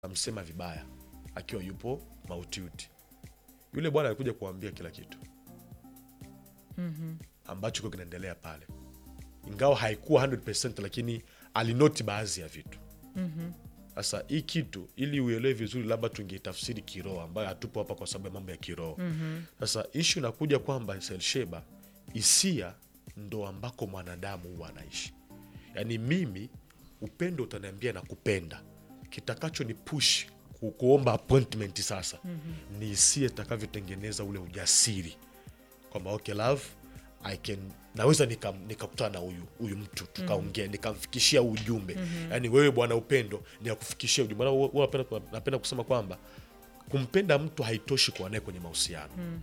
amsema vibaya akiwa yupo mautiuti. Yule bwana alikuja kuambia kila kitu ambacho kiko kinaendelea pale, ingawa haikuwa 100% lakini alinoti baadhi ya vitu. Sasa hii kitu ili uelewe vizuri, labda tungeitafsiri kiroho, ambayo hatupo hapa kwa sababu ya mambo ya kiroho. Sasa ishu inakuja kwamba Selsheba, hisia ndo ambako mwanadamu huwa anaishi. Yaani mimi upendo utaniambia na kupenda, kitakacho ni push ku- kuomba appointment sasa ni hisia itakavyotengeneza ule ujasiri kwamba okay love I can naweza nikam- nikakutana na huyu huyu mtu tukaongea nikamfikishia huu ujumbe yaani wewe bwana upendo ni akufikishia ujumbe Maana huwa- huwa napenda, napenda kusema kwamba kumpenda mtu haitoshi kuwa naye kwenye mahusiano